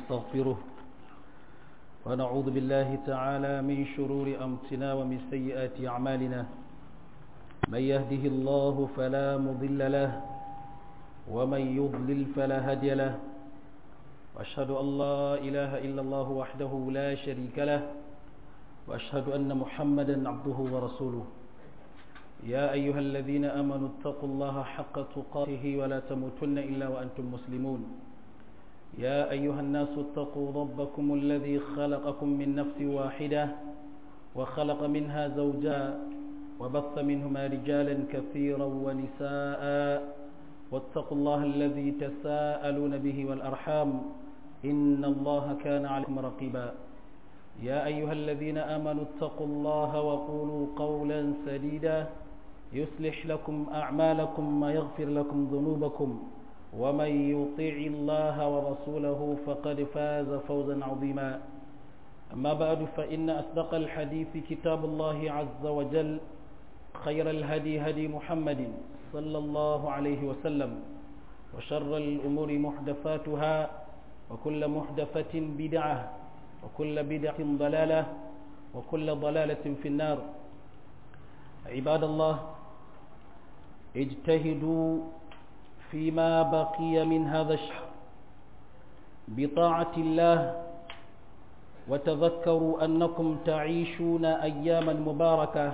ونستغفره ونعوذ بالله تعالى من شرور أمتنا ومن سيئات أعمالنا من يهده الله فلا مضل له ومن يضلل فلا هادي له وأشهد أن لا إله إلا الله وحده لا شريك له وأشهد أن محمدا عبده ورسوله يا أيها الذين أمنوا اتقوا الله حق تقاته ولا تموتن إلا وأنتم مسلمون يا أيها الناس اتقوا ربكم الذي خلقكم من نفس واحدة وخلق منها زوجا وبث منهما رجالا كثيرا ونساء واتقوا الله الذي تساءلون به والأرحام إن الله كان عليكم رقيبا يا أيها الذين آمنوا اتقوا الله وقولوا قولا سديدا يصلح لكم أعمالكم ويغفر لكم ذنوبكم ومن يطيع الله ورسوله فقد فاز فوزا عظيما أما بعد فإن أصدق الحديث كتاب الله عز وجل خير الهدي هدي محمد صلى الله عليه وسلم وشر الأمور محدثاتها وكل محدثة بدعة وكل بدعة ضلالة وكل ضلالة في النار عباد الله اجتهدوا فيما بقي من هذا الشهر بطاعة الله وتذكروا أنكم تعيشون أياما مباركة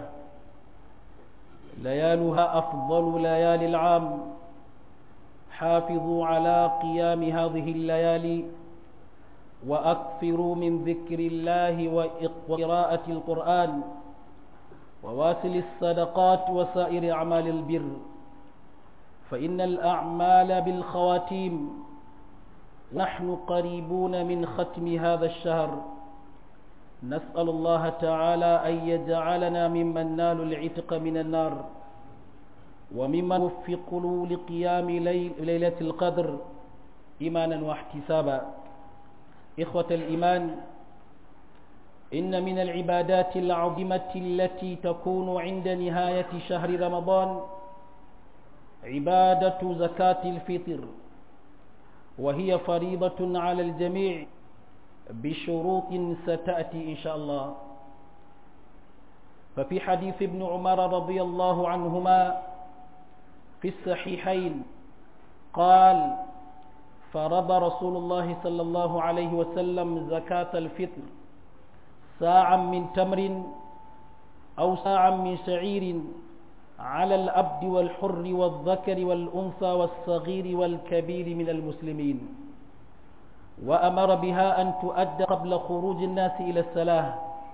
ليالها أفضل ليالي العام حافظوا على قيام هذه الليالي وأكثروا من ذكر الله وقراءة القرآن وواسل الصدقات وسائر أعمال البر فإن الأعمال بالخواتيم نحن قريبون من ختم هذا الشهر نسأل الله تعالى أن يجعلنا ممن نال العتق من النار وممن وفقوا لقيام ليلة القدر إيمانا واحتسابا إخوة الإيمان إن من العبادات العظيمة التي تكون عند نهاية شهر رمضان عبادة زكاة الفطر وهي فريضة على الجميع بشروط ستأتي إن شاء الله ففي حديث ابن عمر رضي الله عنهما في الصحيحين قال فرض رسول الله صلى الله عليه وسلم زكاة الفطر ساعا من تمر أو ساعا من شعير على الأبد والحر والذكر والأنثى والصغير والكبير من المسلمين وأمر بها أن تؤدى قبل خروج الناس إلى الصلاة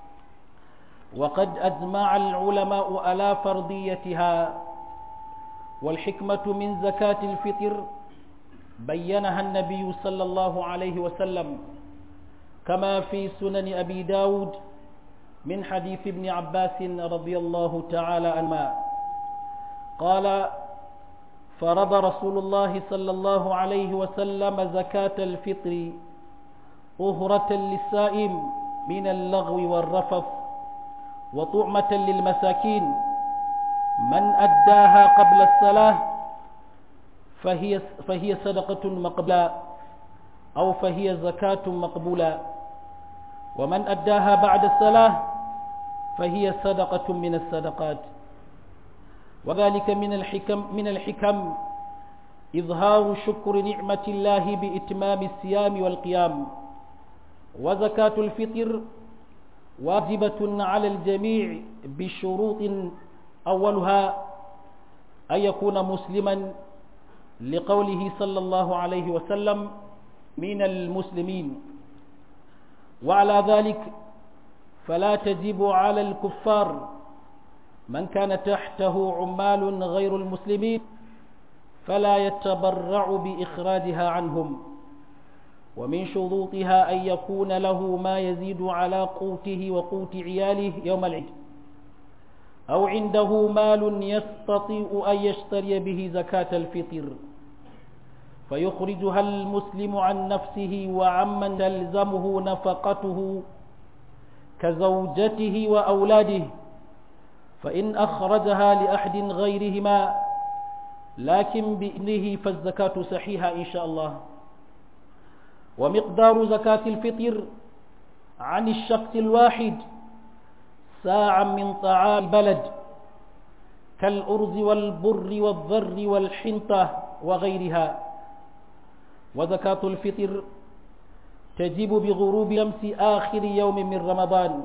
وقد أجمع العلماء على فرضيتها والحكمة من زكاة الفطر بينها النبي صلى الله عليه وسلم كما في سنن أبي داود من حديث ابن عباس رضي الله تعالى عنهما قال فرض رسول الله صلى الله عليه وسلم زكاة الفطر طهرة للسائم من اللغو والرفث وطعمة للمساكين من أداها قبل الصلاة فهي, فهي صدقة مقبولة أو فهي زكاة مقبولة ومن أداها بعد الصلاة فهي صدقة من الصدقات وذلك من الحكم من الحكم إظهار شكر نعمة الله بإتمام الصيام والقيام وزكاة الفطر واجبة على الجميع بشروط أولها أن يكون مسلما لقوله صلى الله عليه وسلم من المسلمين وعلى ذلك فلا تجب على الكفار من كان تحته عمال غير المسلمين فلا يتبرع بإخراجها عنهم ومن شروطها أن يكون له ما يزيد على قوته وقوت عياله يوم العيد أو عنده مال يستطيع أن يشتري به زكاة الفطر فيخرجها المسلم عن نفسه وعمن تلزمه نفقته كزوجته وأولاده فإن أخرجها لأحد غيرهما لكن بإذنه فالزكاة صحيحة إن شاء الله ومقدار زكاة الفطر عن الشخص الواحد ساعا من طعام البلد كالأرز والبر والذر والحنطة وغيرها وزكاة الفطر تجب بغروب شمس آخر يوم من رمضان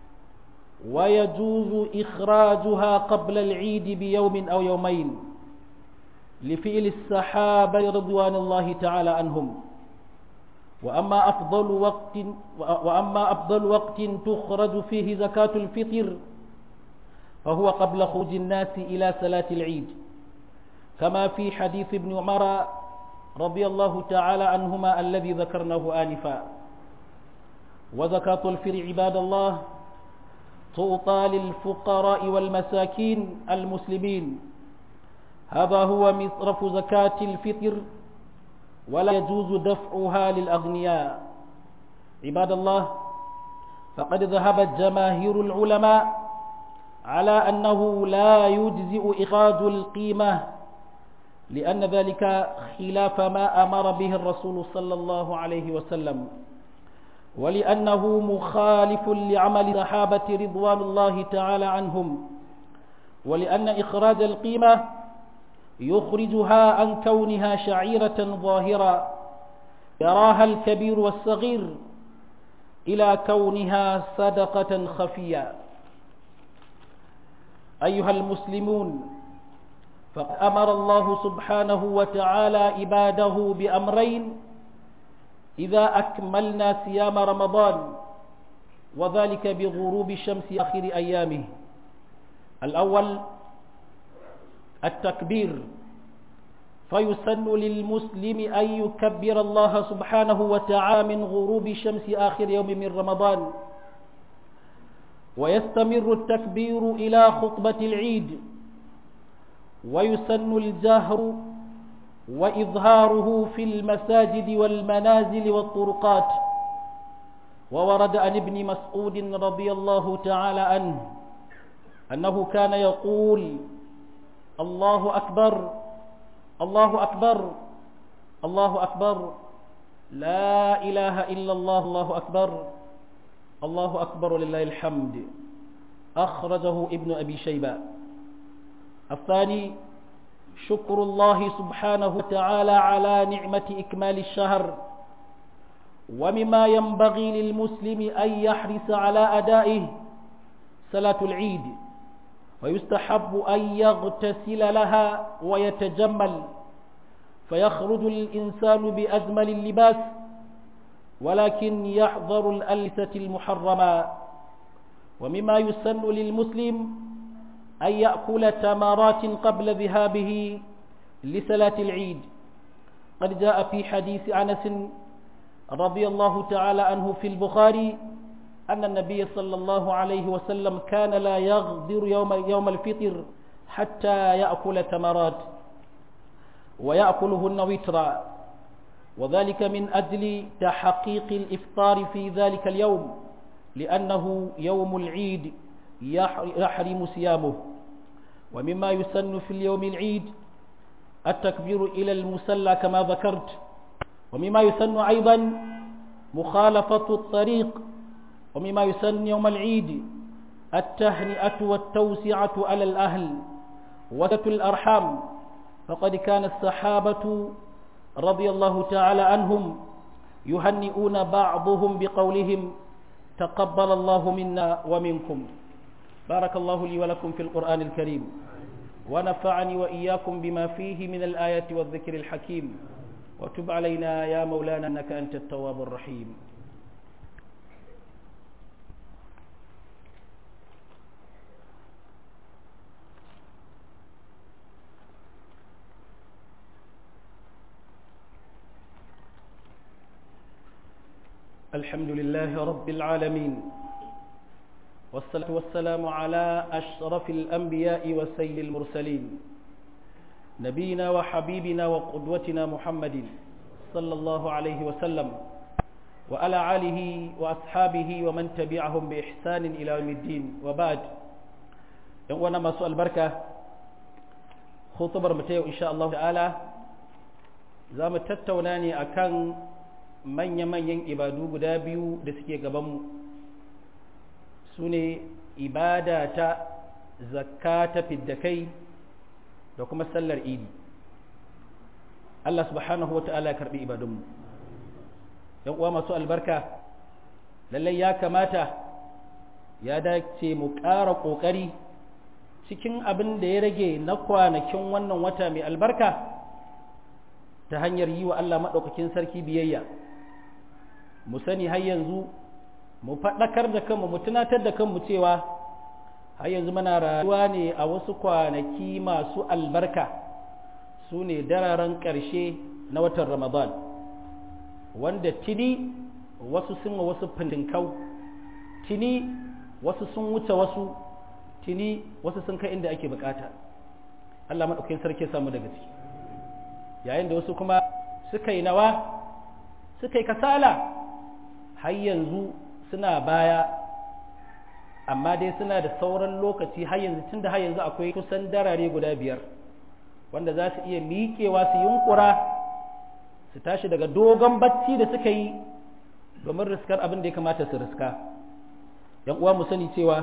ويجوز إخراجها قبل العيد بيوم أو يومين لفعل السحابة رضوان الله تعالى عنهم وأما أفضل وقت وأما أفضل وقت تخرج فيه زكاة الفطر فهو قبل خروج الناس إلى صلاة العيد كما في حديث ابن عمر رضي الله تعالى عنهما الذي ذكرناه آنفا وزكاة الفطر عباد الله تعطى للفقراء والمساكين المسلمين هذا هو مصرف زكاة الفطر ولا يجوز دفعها للأغنياء عباد الله فقد ذهبت جماهير العلماء على أنه لا يجزئ إخراج القيمة لأن ذلك خلاف ما أمر به الرسول صلى الله عليه وسلم ولأنه مخالف لعمل الصحابة رضوان الله تعالى عنهم ولأن إخراج القيمة يخرجها عن كونها شعيرة ظاهرة يراها الكبير والصغير إلى كونها صدقة خفية أيها المسلمون فقد أمر الله سبحانه وتعالى عباده بأمرين إذا أكملنا صيام رمضان وذلك بغروب شمس آخر أيامه الأول التكبير فيسن للمسلم أن يكبر الله سبحانه وتعالى من غروب شمس آخر يوم من رمضان ويستمر التكبير إلى خطبة العيد ويسن الجهر وإظهاره في المساجد والمنازل والطرقات وورد عن ابن مسعود رضي الله تعالى عنه أنه كان يقول الله أكبر الله أكبر الله أكبر لا إله إلا الله الله أكبر الله أكبر لله الحمد أخرجه ابن أبي شيبة الثاني شكر الله سبحانه وتعالى على نعمة إكمال الشهر ومما ينبغي للمسلم أن يحرص على أدائه صلاة العيد ويستحب أن يغتسل لها ويتجمل فيخرج الإنسان بأجمل اللباس ولكن يحذر الألسة المحرمة ومما يسن للمسلم أن يأكل تمرات قبل ذهابه لصلاة العيد قد جاء في حديث أنس رضي الله تعالى عنه في البخاري أن النبي صلى الله عليه وسلم كان لا يغدر يوم, يوم الفطر حتى يأكل تمرات ويأكلهن وترا وذلك من أجل تحقيق الإفطار في ذلك اليوم لأنه يوم العيد يحرم صيامه ومما يسن في اليوم العيد التكبير إلى المسلى كما ذكرت ومما يسن أيضا مخالفة الطريق ومما يسن يوم العيد التهنئة والتوسعة على الأهل وتة الأرحام فقد كان الصحابة رضي الله تعالى عنهم يهنئون بعضهم بقولهم تقبل الله منا ومنكم بارك الله لي ولكم في القرآن الكريم ونفعني وإياكم بما فيه من الآيات والذكر الحكيم وتب علينا يا مولانا أنك أنت التواب الرحيم الحمد لله رب العالمين والصلاة والسلام على أشرف الأنبياء وسيد المرسلين نبينا وحبيبنا وقدوتنا محمد صلى الله عليه وسلم وعلى آله وأصحابه ومن تبعهم بإحسان إلى يوم الدين وبعد وانا ما سؤال بركة خطبر متيو إن شاء الله تعالى زام تتوناني أكان manya-manyan ibadu guda biyu da suke gabanmu su ne ibada ta zakka ta fiddakai da kuma sallar idi Allah subhanahu wa ta'ala ya karbi ibadunmu ‘yan uwa masu albarka lallai ya kamata ya dace mu ƙara ƙoƙari cikin abin da ya rage na kwanakin wannan wata mai albarka ta hanyar yi wa Allah maɗaukakin sarki biyayya mu sani har yanzu mu faɗakar da kanmu mu tunatar da kanmu cewa har yanzu muna rayuwa ne a wasu kwanaki masu albarka su ne dararen ƙarshe na watan ramadan wanda tuni wasu sun wa wasu fintinkau tuni wasu sun wuce wasu tuni wasu sun kai inda ake bukata Allah maɗaukakin sarki samu daga ciki yayin da wasu kuma suka yi nawa suka yi kasala har yanzu suna baya amma dai suna da sauran lokaci har yanzu tun da har yanzu akwai kusan darare guda biyar wanda za su iya miƙewa su yunkura su tashi daga dogon bacci da suka yi domin riskar abin da ya kamata su riska yan uwa mu sani cewa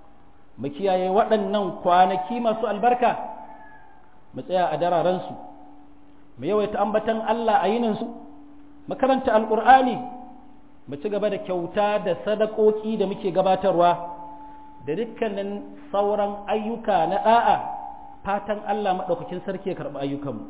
mu kiyaye waɗannan kwanaki masu albarka mu tsaya a dararensu mu yawaita ambatan Allah a yininsu mu karanta alƙur'ani mu ci gaba da kyauta da sadakoki da muke gabatarwa da dukkanin sauran ayyuka na ɗa'a fatan Allah maɗaukakin sarki ya karɓi ayyukanmu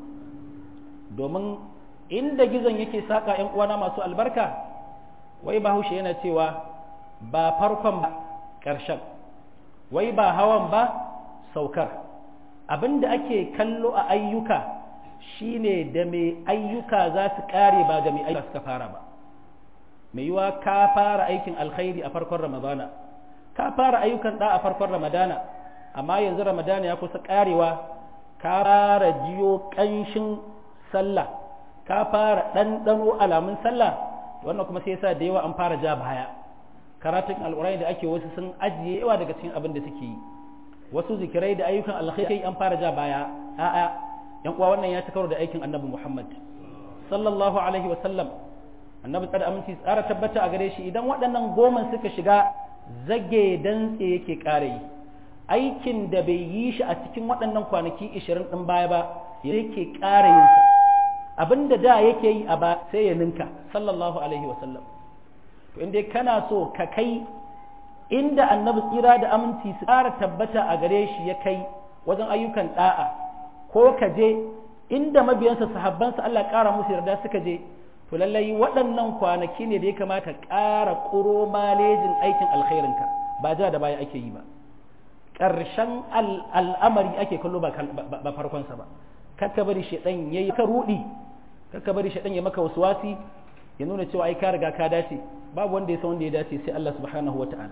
domin inda gizon yake saƙa ‘yan uwana masu albarka wai bahaushe yana cewa ba farkon ba ƙarshen wai ba hawan ba saukar abin da ake kallo a ayyuka shine da mai ayyuka za su ƙare ba ga mai ayyuka suka fara ba mai yiwa ka fara aikin alkhairi a farkon ramadana ka fara ayyukan da a farkon ramadana amma yanzu ramadana ya kusa karewa ka fara jiyo ƙanshin sallah ka fara ɗanɗano alamun sallah wannan kuma sai yasa da yawa an fara ja baya karatun alƙur'ani da ake wasu sun ajiye yawa daga cikin abin da suke yi wasu zikirai da ayyukan alkhairi an fara ja baya a'a yan uwa wannan ya ci karo da aikin annabi muhammad sallallahu alaihi wa sallam annabi tsada aminci tsara tabbata a gare shi idan waɗannan goma suka shiga zage dantse yake ƙara yi aikin da bai yi shi a cikin waɗannan kwanaki ishirin ɗin baya ba yake ƙara yin sa abin da da yake yi a ba sai ya ninka sallallahu alaihi wasallam to inda kana so ka kai inda annabi tsira da aminci su ƙara tabbata a gare shi ya kai wajen ayyukan ɗa'a ko ka je inda mabiyansa sahabbansa Allah ƙara musu yarda suka je to lallai waɗannan kwanaki ne da ya kamata ƙara ƙuro malejin aikin alkhairinka ba ja da baya ake yi ba ƙarshen al'amari ake kallo ba farkonsa ba kakka bari shaɗan ya yi ka ruɗi kakka bari shaɗan ya maka wasu wasi ya nuna cewa ai ka riga ka dace babu wanda ya san wanda ya dace sai Allah subhanahu wa ta'ala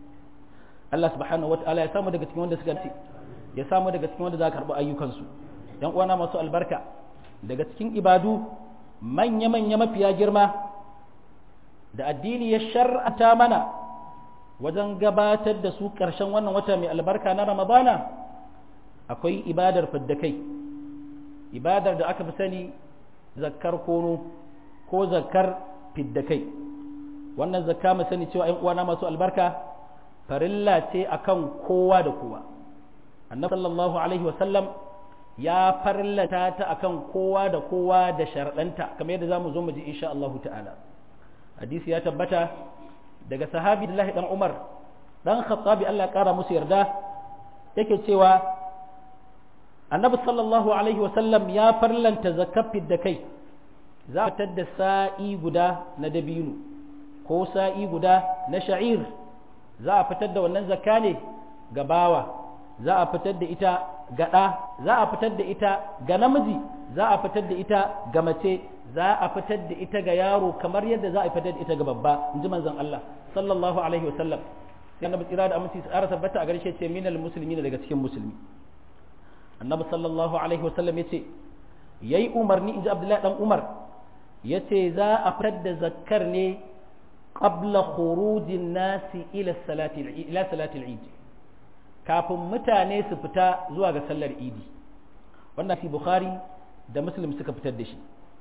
Allah subhanahu wa ta'ala ya samu daga cikin wanda suka dace ya samu daga cikin wanda za ka karɓi ayyukansu yan uwana masu albarka daga cikin ibadu manya-manya mafiya girma da addini ya shar'ata mana wajen gabatar da su ƙarshen wannan wata mai albarka na ramadana akwai ibadar fiddakai ibadar da aka fi sani zakkar kono ko zakkar fiddakai wannan zakka mu sani cewa ‘yan uwana masu albarka farilla ce akan kowa da kowa annabi sallallahu alaihi wasallam ya farlata ta akan kowa da kowa da sharaɗanta kamar yadda za mu zo mu ji insha Allah ta'ala hadisi ya tabbata daga sahabi Abdullahi dan Umar dan Khattabi Allah ƙara musu yarda yake cewa annabi sallallahu alaihi wasallam ya farlanta zakafin da kai za a fitar da sa'i guda na dabino ko sa'i guda na sha'ir za a fitar da wannan zakka ne ga bawa za a fitar da ita ga ɗa za a fitar da ita ga namiji za a fitar da ita ga mace za a fitar da ita ga yaro kamar yadda za a fitar da ita ga babba in ji manzon Allah sallallahu alaihi wasallam sai annabi tsira da aminci tsara tabbata a garshe ce minal muslimina daga cikin musulmi annabi sallallahu alaihi wasallam yace yayi umarni inji Abdullahi dan Umar yace za a fitar da zakkar ne qabla khurujin nasi ila salati ila salati al-eid kafin mutane su fita zuwa ga sallar idi wannan fi bukhari da muslim suka fitar da shi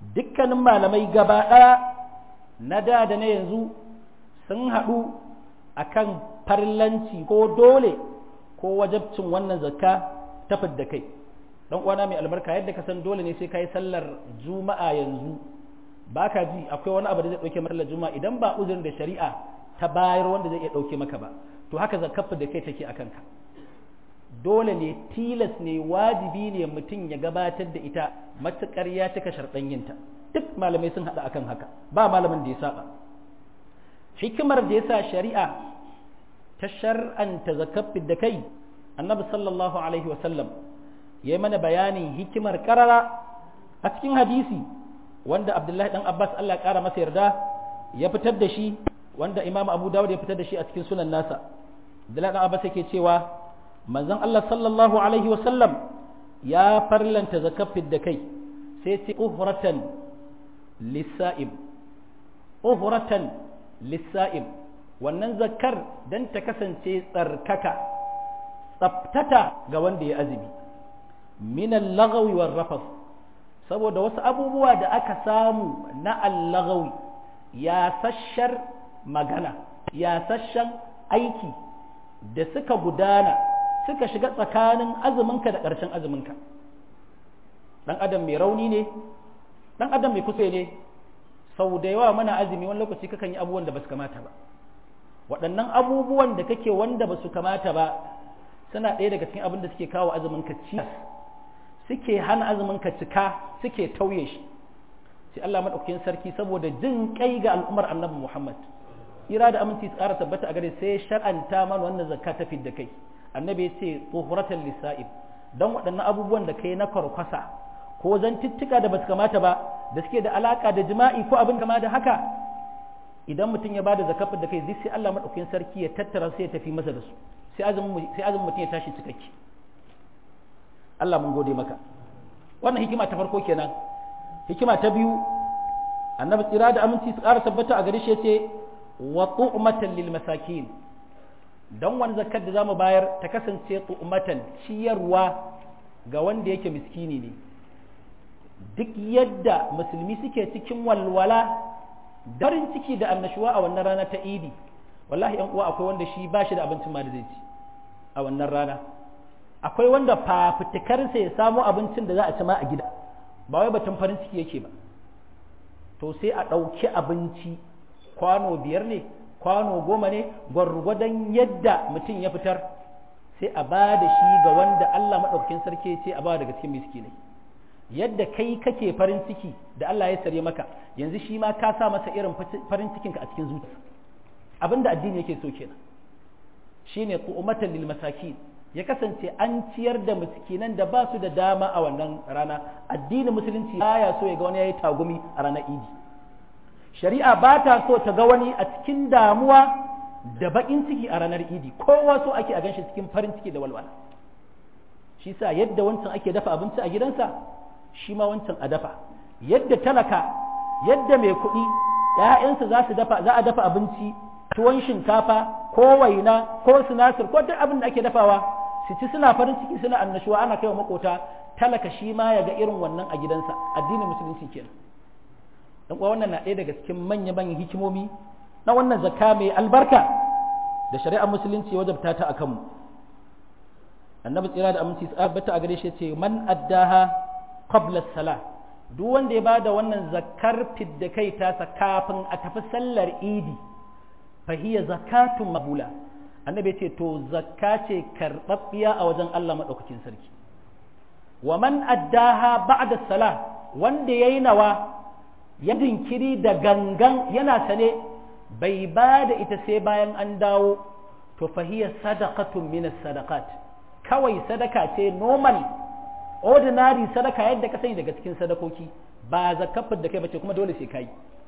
dukkanin malamai gaba ɗaya na da da na yanzu sun haɗu akan farlanci ko dole ko wajabcin wannan zakka ta fidda kai dan uwana mai albarka yadda ka san dole ne sai kai sallar juma'a yanzu baka ji akwai wani abu da zai dauke maka sallar juma'a idan ba uzurin da shari'a ta bayar wanda zai iya dauke maka ba to haka zakkar da kai take akan ka dole ne tilas ne wajibi ne mutum ya gabatar da ita matukar ya cika sharɗan yinta duk malamai sun haɗa akan haka ba malamin da ya saba hikimar da yasa shari'a ta shar'anta zakkar da kai annabi sallallahu alaihi wasallam ya yi mana bayanin hikimar karara a cikin hadisi wanda abdullahi dan abbas allah kara masa yarda ya fitar da shi wanda imam abu dawud ya fitar da shi a cikin sunan nasa abdullahi dan abbas yake cewa manzon allah sallallahu alaihi wasallam ya farlanta zakafin da kai sai ce uhratan lissa'im uhratan lissa'im wannan zakar dan ta kasance tsarkaka tsaftata ga wanda ya azumi minan lagawi war rafas saboda wasu abubuwa da aka samu na allagawi ya sashar magana ya sashen aiki da suka gudana suka shiga tsakanin azuminka da ƙarshen azuminka ɗan adam mai rauni ne ɗan adam mai kusa ne sau da yawa mana azumi wani lokaci kakan yi abubuwan da ba su kamata ba waɗannan abubuwan da kake wanda ba su kamata ba suna ɗaya daga cikin abin da suke kawo azuminka cikas suke hana azumin ka cika suke tauye shi sai Allah madaukakin sarki saboda jin kai ga al'ummar annabi Muhammad ira da aminci tsara tabbata a gare sai shar'anta mana wannan zakka ta fidda kai annabi ya ce tuhuratan lisa'ib dan waɗannan abubuwan da kai na karkwasa ko zantuttuka da basu kamata ba da suke da alaka da jima'i ko abin kama da haka idan mutum ya bada zakafin da kai sai Allah madaukakin sarki ya tattara sai ya tafi masa da su sai azumin sai azumin mutum ya tashi cikakke Allah mun gode maka wannan hikima ta farko kenan hikima ta biyu annabi tsira da aminci su ƙara tabbata a gare shi yace wa tu'matan lil masakin dan wani zakkar da zamu bayar ta kasance tu'matan ciyarwa ga wanda yake miskini ne duk yadda musulmi suke cikin walwala darin ciki da annashuwa a wannan rana ta idi wallahi yan uwa akwai wanda shi ba shi da abincin ma da zai ci a wannan rana akwai wanda fafutukarsa ya samu abincin da za a ci ma a gida ba wai batun farin ciki yake ba to sai a ɗauki abinci kwano biyar ne kwano goma ne gwargwadon yadda mutum ya fitar sai a ba da shi ga wanda Allah maɗaukakin sarki ya ce a ba daga cikin miskinai yadda kai kake farin ciki da Allah ya sare maka yanzu shi ma ka sa masa irin farin cikinka a cikin zuciya abinda addini yake so kenan shine qu'umatan lil masakin ya kasance an ciyar da miskinan da ba su da dama a wannan rana addinin musulunci baya so ya ga wani yayi tagumi a ranar idi shari'a ba ta so ta ga wani a cikin damuwa da bakin ciki a ranar idi kowa so ake a ganshi cikin farin ciki da walwala shi sa yadda wancan ake dafa abinci a gidansa shi ma wancan a dafa yadda talaka yadda mai kuɗi ‘ya'yansa za su dafa za a dafa abinci tuwon shinkafa ko waina ko sinasir ko duk abin da ake dafawa su ci suna farin ciki suna annashuwa ana kaiwa makota talaka shi ma ya ga irin wannan a gidansa addinin musulunci kenan dan uwa wannan na ɗaya daga cikin manya manyan hikimomi na wannan zakka mai albarka da shari'ar musulunci wajabta ta akan mu annabi tsira da aminci tsabata a gare shi ce man addaha qabla salah duk wanda ya bada wannan zakkar fidda kai tasa kafin a tafi sallar idi fahiya zakatun mabula annabi ce to zakka ce karɓaɓɓiya a wajen Allah maɗaukakin sarki wa man addaha ba'da salah wanda yayi nawa ya dinkiri da gangan yana sane bai ba da ita sai bayan an dawo to fahiya sadaqatun min sadaqat kawai sadaka ce normal ordinary sadaka yadda ka sani daga cikin sadakoki ba zakafin da kai bace kuma dole sai kai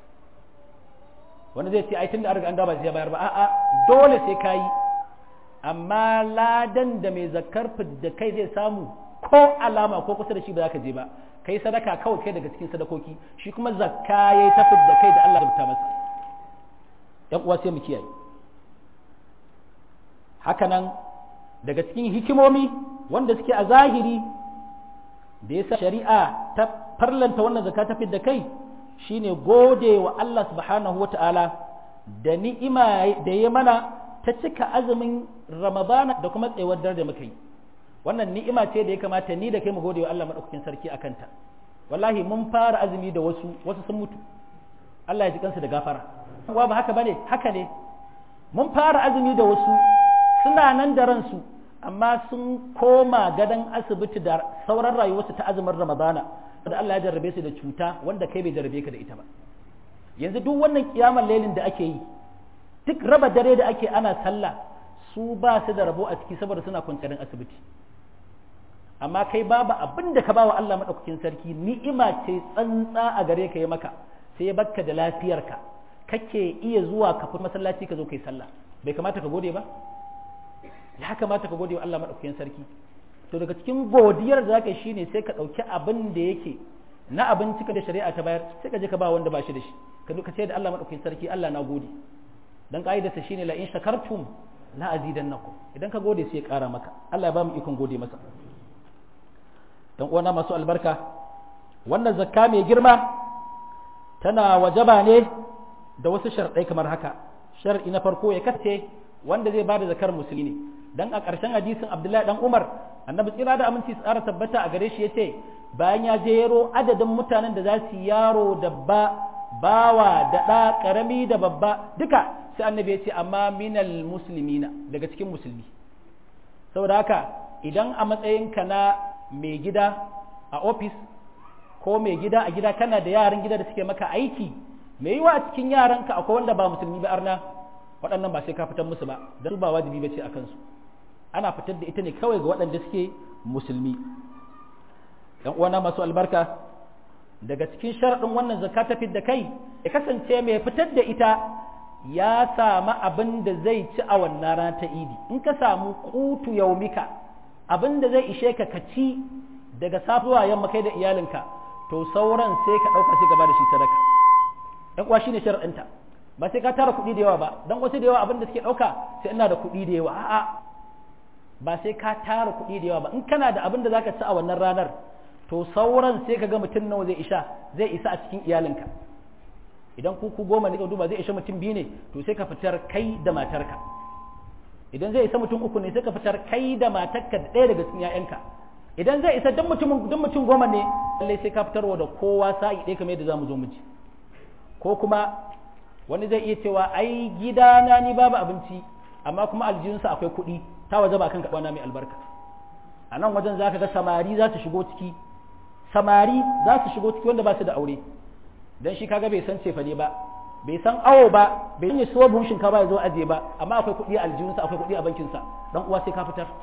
wanda zai ce ai tunda an riga an dawo ba sai bayar ba a'a dole sai kai amma ladan da mai zakar da kai zai samu ko alama ko kusa da shi ba za ka je ba kai sadaka kawai kai daga cikin sadakoki shi kuma zakka yayi tafi da kai da Allah ya rubuta masa yan uwa sai mu kiyaye haka nan daga cikin hikimomi wanda suke a zahiri da yasa shari'a ta farlanta wannan zakka ta da kai shine gode wa Allah subhanahu wata'ala da ni'ima da ya mana ta cika azumin ramadana da kuma tsayuwar dare da muka yi wannan ni'ima ce da ya kamata ni da kai mu gode wa Allah madaukakin sarki akan ta wallahi mun fara azumi da wasu wasu sun mutu Allah ya ji kansu da gafara wa ba haka bane haka ne mun fara azumi da wasu suna nan da ransu amma sun koma gadon asibiti da sauran rayuwarsu ta azumin ramadana da Allah ya jarrabe su da cuta wanda kai bai jarrabe ka da ita ba yanzu duk wannan kiyamar lailin da ake yi duk raba dare da ake ana sallah su ba su da rabo a ciki saboda suna kwanciyar asibiti amma kai babu abin da ka ba wa Allah maɗaukakin sarki ni'ima ce tsantsa a gare ka yi maka sai ya bakka da lafiyarka kake iya zuwa ka fita masallaci ka zo kai sallah bai kamata ka gode ba ya kamata ka gode wa Allah maɗaukakin sarki to daga cikin godiyar da zaka yi shine sai ka ɗauki abin da yake na abinci ka da shari'a ta bayar sai ka je ka ba wanda ba shi da shi ka ka ce da Allah maɗaukakin sarki Allah na gode dan ka'idarsa shine la in shakartum la azidannakum idan ka gode sai ya ƙara maka Allah ya ba mu ikon gode masa dan uwana masu albarka wannan zakka mai girma tana wajaba ne da wasu sharɗai kamar haka shar'i na farko ya kace wanda zai bada zakar musulmi ne dan a ƙarshen hadisin Abdullahi dan Umar annabi tsira da aminci tsara tabbata a gare shi yace bayan ya jero adadin mutanen da za su yaro da ba bawa da ɗa ƙarami da babba duka sai annabi ya ce amma minal muslimina daga cikin musulmi saboda haka idan a matsayinka na mai gida a ofis ko mai gida a gida kana da yaran gida da suke maka aiki mai yiwa a cikin yaranka akwai wanda ba musulmi ba arna waɗannan ba sai ka fitar musu ba don su ba wajibi ba ce a kansu ana fitar da ita ne kawai ga waɗanda suke musulmi ‘yan uwana masu albarka daga cikin sharaɗin wannan zakka ta da kai ya kasance mai fitar da ita ya samu abin da zai ci a wannan rana ta idi in ka samu kutu yaumika abin da zai ishe ka ka ci daga safiya yamma kai da iyalinka to sauran sai ka ɗauka sai gaba da shi sadaka ɗan uwa shine sharaɗinta ba sai ka tara kuɗi da yawa ba dan wasu da yawa abin da suke ɗauka sai ina da kuɗi da yawa a'a ba sai ka tara kuɗi da yawa ba in kana da abin da zaka ci a wannan ranar to sauran sai ka ga mutum nawa zai isa zai isa a cikin iyalinka idan ku ku goma ne ka duba zai isa mutum biyu ne to sai ka fitar kai da matarka idan zai isa mutum uku ne sai ka fitar kai da matarka da ɗaya daga cikin ƴaƴanka idan zai isa dan mutum dan mutum goma ne lallai sai ka fitarwa da kowa sa'i ɗaya kamar yadda zamu zo mu ji ko kuma wani zai iya cewa ai gidana ni babu abinci amma kuma aljihunsa akwai kuɗi ta waje ba kan kaɓana mai albarka a nan wajen za ka ga samari za su shigo ciki samari za su shigo ciki wanda ba su da aure don shi kaga bai san cefane ba bai san awo ba bai san suwa buhun shinkafa ya zo aje ba amma akwai kuɗi a aljihunsa akwai kuɗi a bankinsa dan uwa sai ka fitar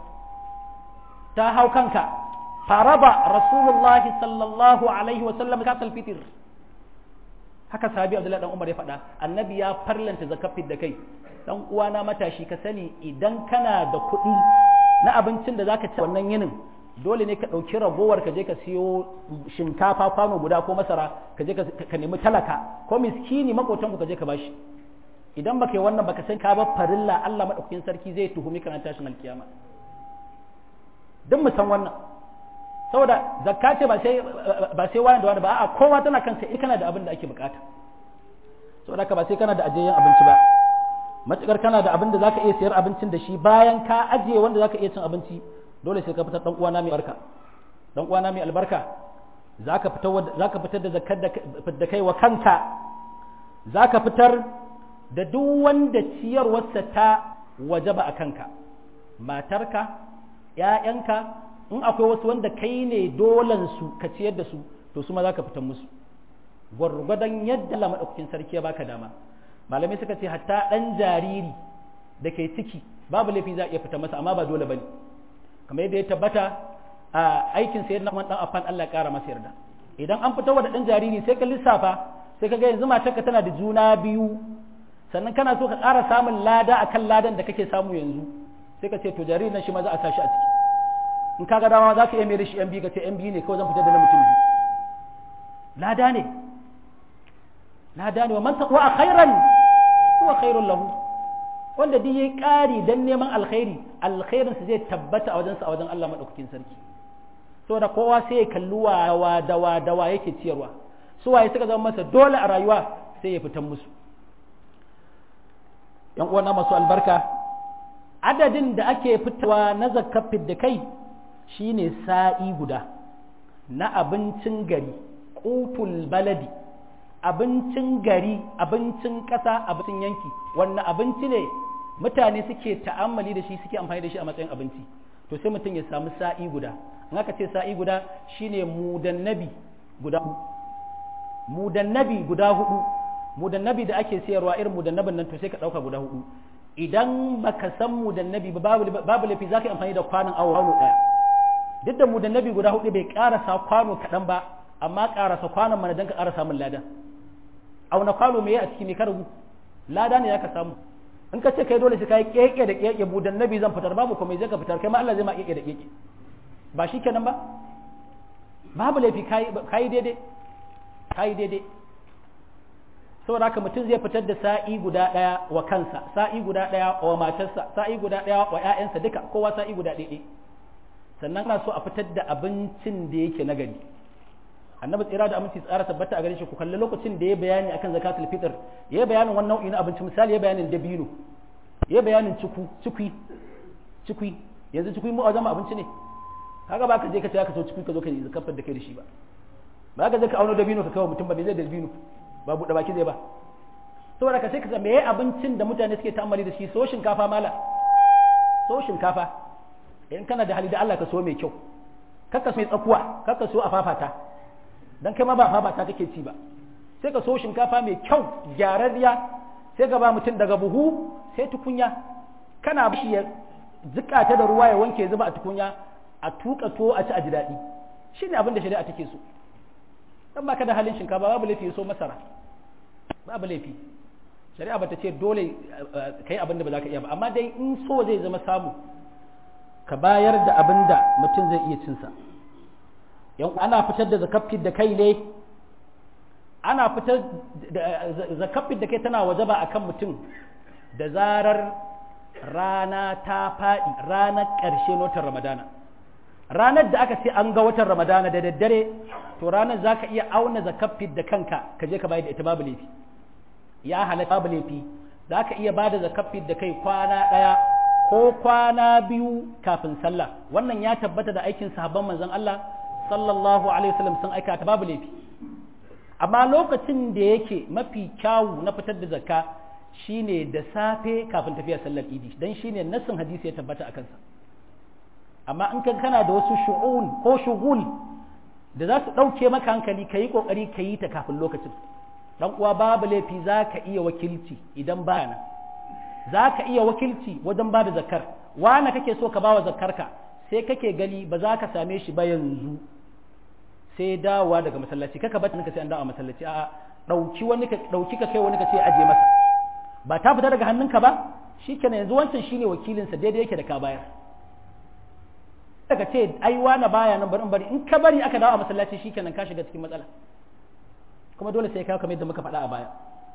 ta hau kanka faraba rasulullahi sallallahu alaihi wa sallam ka fitir haka sahabi abdullahi dan umar ya faɗa annabi ya farlanta zakafin da kai dan uwana matashi ka sani idan kana da kuɗi na abincin da zaka ci wannan yinin dole ne ka ɗauki ragowar ka je ka siyo shinkafa kwano guda ko masara ka je ka nemi talaka ko miskini makotanku ka je ka bashi idan baka yi wannan baka san ka ba farilla Allah madaukakin sarki zai tuhumi kana tashin alkiyama duk mu san wannan saboda zakka ce ba sai ba sai wani da wani ba a'a kowa tana kansa in kana da abin da ake bukata saboda ka ba sai kana da ajiyayyen abinci ba matukar kana da abin da zaka iya sayar abincin da shi bayan ka ajiye wanda zaka iya cin abinci dole sai ka fitar dan uwana mai albarka dan uwana mai albarka zaka fitar zaka fitar da zakkar da kai wa kanka zaka fitar da duk wanda ciyarwarsa ta wajaba a kanka matarka ƴaƴanka in akwai wasu wanda kai ne dolan su ka ciyar da su to su ma zaka fitar musu gwargwadon yadda Allah madaukakin sarki ya baka dama malamai suka ce hatta ɗan jariri da ke ciki babu laifi za a iya fita masa amma ba dole bane kamar yadda ya tabbata a aikin sayar na dan afan Allah ya kara masa yarda idan an fita wa da ɗan jariri sai ka lissafa sai ka ga yanzu matarka tana da juna biyu sannan kana so ka ƙara samun lada akan ladan da kake samu yanzu sai ka ce to jaririn nan shi ma za a sa shi a ciki in ka ga dama za ka iya mai da shi yan biyu ka ce yan biyu ne kawai zan fitar da na mutum biyu lada ne lada ne wa man taqwa khairan huwa khairun lahu wanda duk yayi ƙari dan neman alkhairi alkhairin sa zai tabbata a wajen sa a wajen Allah madaukakin sarki saboda kowa sai ya kalli wa dawa dawa yake ciyarwa su waye suka zama masa dole a rayuwa sai ya fitan musu yan uwana masu albarka adadin da ake fitawa na zakafin da kai shine sa'i guda na abincin gari qutul baladi abincin gari abincin ƙasa abincin yanki wannan abinci ne mutane suke ta'ammali da shi suke amfani da shi a matsayin abinci to sai mutum ya samu sa'i guda in aka ce sa'i guda shine mudannabi guda mudannabi guda hudu mudannabi da ake sayarwa irin mudannabin nan to sai ka dauka guda hudu idan baka san mudannabi ba babu babu lafi zaka yi amfani da kwanon awo kwano daya duk da mudannabi guda hudu bai karasa kwano kadan ba amma karasa kwanon mana dan ka karasa min lada auna kwano me a ciki ne ka rubu lada ne zaka samu in ka ce kai dole sai kai keke da keke mudannabi zan fitar babu komai zai ka fitar kai ma Allah zai ma keke da keke ba shi kenan ba babu laifi kai daidai kai daidai saboda haka mutum zai fitar da sa'i guda ɗaya wa kansa sa'i guda ɗaya wa matarsa sa'i guda ɗaya wa ‘ya'yansa duka kowa sa'i guda ɗaya sannan ana so a fitar da abincin da yake na gari annabi tsira da aminci tsara tabbata a gare shi ku kalli lokacin da ya bayani akan zakatul fitr ya bayanin wannan nau'i na abinci misali ya bayanin dabino ya bayanin ciku cikui cikui yanzu cikui mu a zama abinci ne kaga ba ka je ka ce ka so cikui ka zo ka yi zakafar da kai da shi ba ba ka je ka auno dabino ka kawo mutum ba me zai dabino ba buɗe baki zai ba saboda ka sai ka me abincin da mutane suke ta'ammali da shi so shinkafa mala so shinkafa in kana da hali da Allah ka so mai kyau kakka so mai tsakuwa kakka so a fafata dan kai ma ba fafata kake ci ba sai ka so shinkafa mai kyau gyararriya sai ka ba mutum daga buhu sai tukunya kana bashi ya jika ta da ruwa ya wanke zuba a tukunya a tuka to a ci a ji daɗi shine abin da shari'a take so dan baka da halin shinkafa babu laifi so masara babu laifi shari'a bata ce dole kai abin da ba za ka iya ba amma dai in so zai zama samu ka bayar da abin da mutum zai iya cinsa yan ana fitar da zakafin da kai ne ana fitar da zakafin da kai tana wajaba akan mutum da zarar rana ta faɗi ranar ƙarshe notar ramadana ranar da aka ce an ga watan ramadana da daddare to ranar za ka iya auna zakafin da kanka ka je ka bayar da ita babu laifi ya halatta babu laifi za ka iya ba da zakafin da kai kwana ɗaya ko kwana biyu kafin sallah wannan ya tabbata da aikin sahabban manzon Allah sallallahu alaihi wasallam sun aika ta babu laifi amma lokacin da yake mafi kyawu na fitar da zakka shine da safe kafin tafiya sallar idi dan shine nassin hadisi ya tabbata a kansa amma in kan kana da wasu shu'un ko shugul da za su ɗauke maka hankali ka yi ƙoƙari ka yi ta kafin lokacin dan uwa babu laifi za ka iya wakilci idan ba nan za ka iya wakilci wajen ba da zakar wane kake so ka ba wa zakarka sai kake gani ba za ka same shi ba yanzu sai dawowa daga masallaci kaka ba ka sai an dawo masallaci a ɗauki wani ka ɗauki ka kai wani ka ce aje masa ba ta fita daga hannunka ba shikenan yanzu wancan shine wakilinsa daidai yake da ka bayar daga ce ai wani baya nan bari bari in ka bari aka dawo a masallaci shikenan ka shiga cikin matsala kuma dole sai ka kamar yadda muka faɗa a baya